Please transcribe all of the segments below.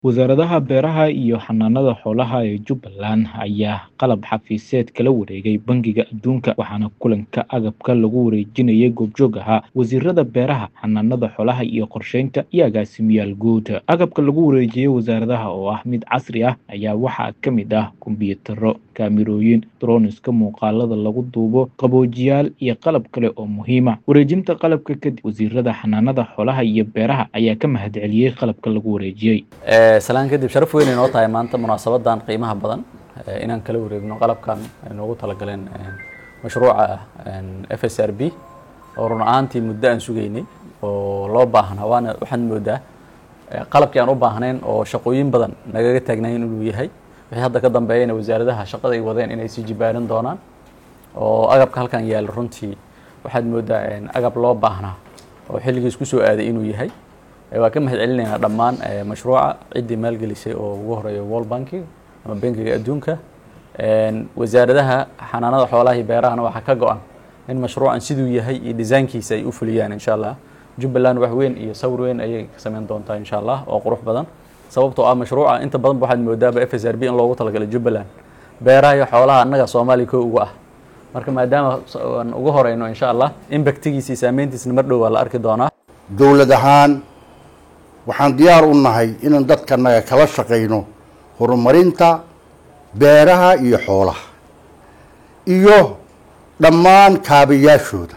Wasaaradaha Beeraha iyo Xanaanada Xoolaha ee Jubbaland ayaa qalab xafiiseed kala wareegay Bangiga Adduunka waxaana kulanka agabka lagu wareejinayay goobjoog ahaa wasiirada beeraha, xanaanada xoolaha iyo qorsheynta iyo agaasimayaal guud. Agabka lagu wareejiyay wasaaradaha oo ah mid casri ah ayaa waxaa ka mid ah kombiyuutarro, kaamirooyin, droniska muuqaalada lagu duubo, qaboojiyaal iyo qalab kale oo muhiim ah. Wareejinta qalabka kadib, wasiirada xanaanada xoolaha iyo beeraha ayaa ka mahadceliyay qalabka lagu wareejiyay. salaan kadib sharaf weyn inoo tahay maanta munaasabadan qiimaha badan inaan kala wareegno qalabkan ay noogu talagaleen mashruuca f s r b oo run ahaantii muddo aan sugaynay oo loo baahnaa waana waxaad moodaa qalabkii aan u baahnayn oo shaqooyin badan nagaga taagnayn inuu yahay wixii hadda ka dambeeyana wasaaradaha shaqada ay wadeen inay sii jibaaran doonaan oo agabka halkan yaala runtii waxaad moodaa agab loo baahnaa oo xilligiis ku soo aaday inuu yahay waa ka mahad celinaynaa dhammaan mashruuca ciddii maalgelisay oo ugu horeeya world banking ama bankiga adduunka wasaaradaha xanaanada xoolaha iyo beerahana waxaa ka go-an in mashruucan siduu yahay iyo desaynkiisa ay u fuliyaan insha allah jubbaland wax weyn iyo sawir weyn ayay ka samayn doontaa insha allah oo qurux badan sababtoo ah mashruuca inta badan waxaad moodaaba f s r b in loogu talagalay jubbaland beeraha iyo xoolaha annaga soomaaliya ko uga ah marka maadaama aan uga horeyno insha allah impactigiisa iyo saameyntiisna mar dhow waa la arki doonaa dowlad ahaan waxaan diyaar u nahay inaan dadkanaga kala shaqayno horumarinta beeraha iyo xoolaha iyo dhammaan kaabayaashooda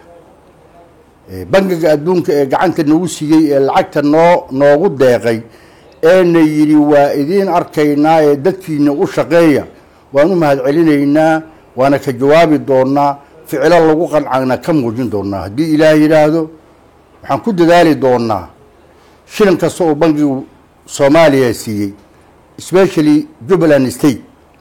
bangiga adduunka ee gacanta nagu siiyey ee lacagta noo noogu deeqay eena yidhi waa idiin arkaynaa ee dadkiina u shaqeeya waan u mahad celinaynaa waana ka jawaabi doonaa ficilo lagu qancana ka muujin doonaa haddii ilaah yidhaahdo waxaan ku dadaali doonaa shilin kasta oo bangigu soomaaliya siiyey especially jubbaland state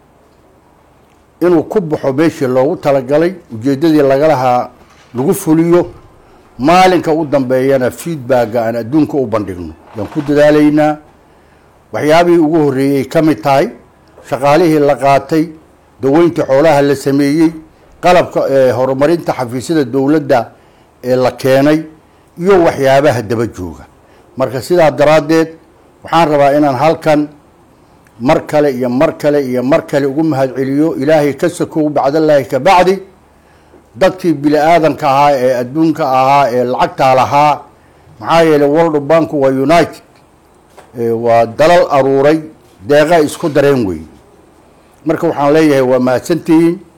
inuu ku baxo meeshii loogu talagalay ujeeddadii lagalahaa lagu fuliyo maalinka u dambeeyana feedbacka aan adduunka u bandhigno yaan ku dadaalaynaa waxyaabihii ugu horreeyey ka mid tahay shaqaalihii la qaatay daweynta xoolaha la sameeyey qalabka horumarinta xafiisyada dowladda ee la keenay iyo waxyaabaha daba jooga marka sidaa daraaddeed waxaan rabaa inaan halkan mar kale iyo mar kale iyo mar kale ugu mahad celiyo ilaahay ka sakow bacdallaahi ka bacdi dadkii bini aadanka ahaa ee adduunka ahaa ee lacagtaa lahaa maxaa yeeley world bank waa united waa dalal aruuray deeqa isku dareen weyn marka waxaan leeyahay waa mahadsantihiin